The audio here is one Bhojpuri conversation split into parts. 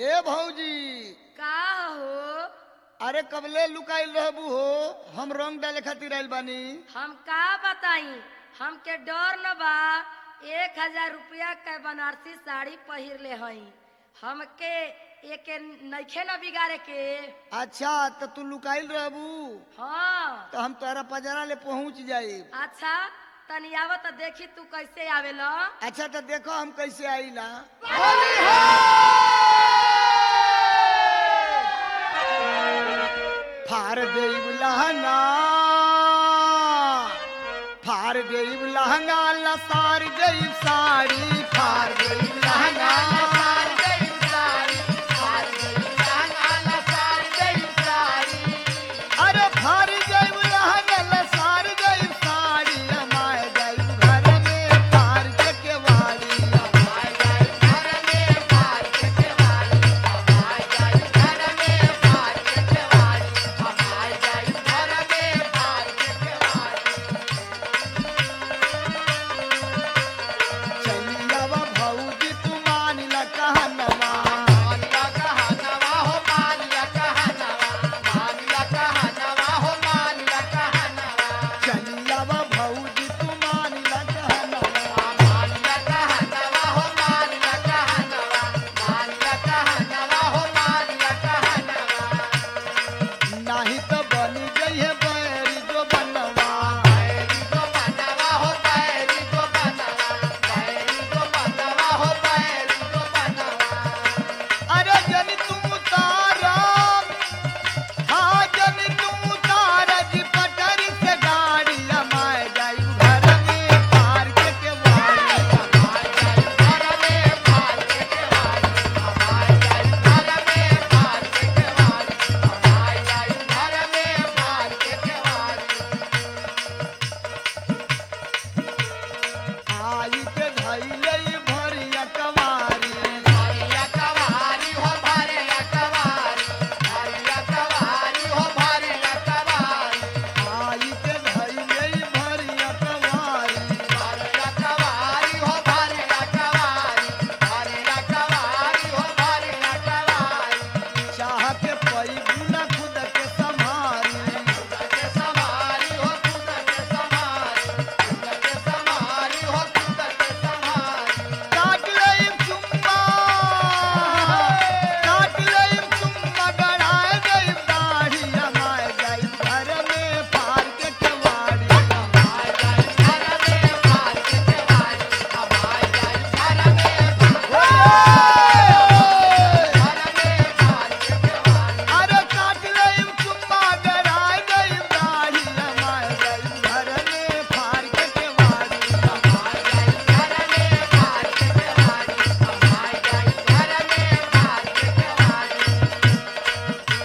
ए भौजी का हो अरे कबले लुकाइल रहबू हो हम रंग डाले खातिर आइल बानी हम का बताई हमके डर न बा एक हजार रुपया के बनारसी साड़ी पहिर ले हई हमके एके नइखे न बिगाड़े के अच्छा तो तू लुकाइल रहबू हाँ तो हम तोहरा पजरा ले पहुंच जाई अच्छा तनी आव त देखी तू कैसे आवेला अच्छा तो देखो हम कैसे आईला फार देव लहंगा फार देव लहंगा लसार देव साड़ी फार देव लहंगा लसार देव साड़ी फार देव लहंगा लसार देव साड़ी अरे फार देव लहंगा लसार देव साड़ी हमारे देव घर में फार के केवाड़ी हमारे देव घर में फार के केवाड़ी हमारे देव घर में फार के केवाड़ी हमारे देव घर में फार के केवाड़ी चलियावा भौजी तू मानिला कहनवा मानिला कहनवा हो मानिला कहनवा मानिला कहनवा हो मानिला कहनवा चलियावा भौजी तू मानिला कहनवा मानिला कहनवा हो मानिला कहनवा मानिला कहनवा हो मानिला कहनवा नाही तो बनी जइहे बैरी जो बनवा बैरी जो बनवा हो बैरी जो बनवा बैरी जो बनवा हो बैरी जो बनवा अरे जनी तुम तारा हाँ जनी तुम तारा जी पटरी से गाड़ी हमारे जाई घर में पार के के वाड़ी हमारे जाई घर में पार के के वाड़ी हमारे जाई घर में पार के के वाड़ी हमारे जाई घर में पार के के वाड़ी आई के धैले भरिया कवारी भरिया कवारी हो भरिया कवारी भरिया कवारी हो भरिया कवारी आई के धैले भरिया कवारी भरिया कवारी हो भरिया कवारी भरिया कवारी हो भरिया कवारी चाह के पई गुना खुद के संभारी खुद के संभारी हो खुद के संभारी खुद के संभारी हो खुद के संभारी काट लईम चुम्मा काट लईम चुम्मा गड़ाए गईम दाढ़ी हमारे गईम घर में पार के केवाड़ी हमारे गईम घर में पार के केवाड़ी हमारे गईम घर में पार के केवाड़ी अरे काट लईम चुम्मा गड़ाए गईम दाढ़ी हमारे गईम घर में पार के केवाड़ी हमारे गईम घर में पार के केवाड़ी हमारे गईम घर में पार के केवाड़ी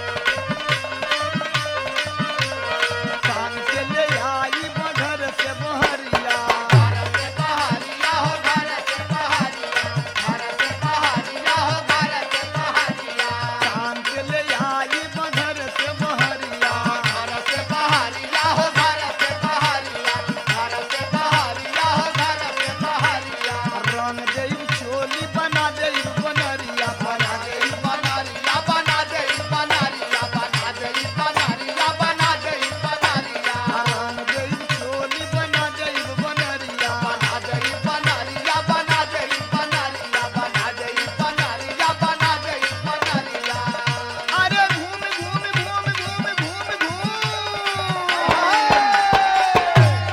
कान के ले आई बघर से बहरिया घर से बहरिया हो घर से बहरिया घर से बहरिया हो घर से बहरिया कान के ले आई बघर से बहरिया घर से बहरिया हो घर से बहरिया घर से बहरिया हो घर से बहरिया रंग देई चोली बना देई बनरिया बना देई बनरिया बना देई बनरिया बना देई बनरिया बना देई बनरिया रंग देई चोली बना देई बनरिया बना देई बनरिया बना देई बनरिया बना देई बनरिया बना देई बनरिया अरे घूम घूम घूम घूम घूम घूम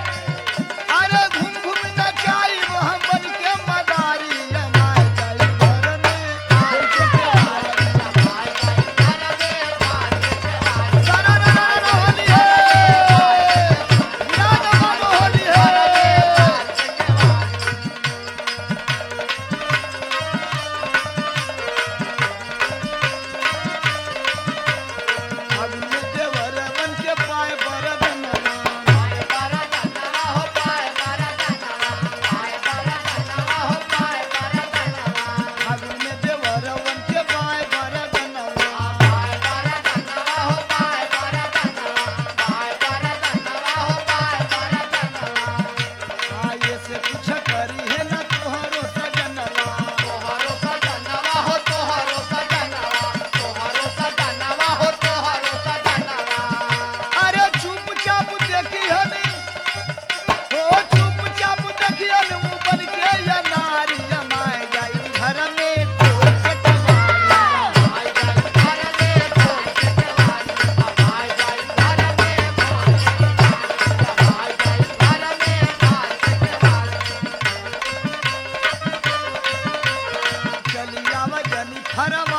अरे घूम घूम नचाई हम बन के मदारी हमारे जाई हरवा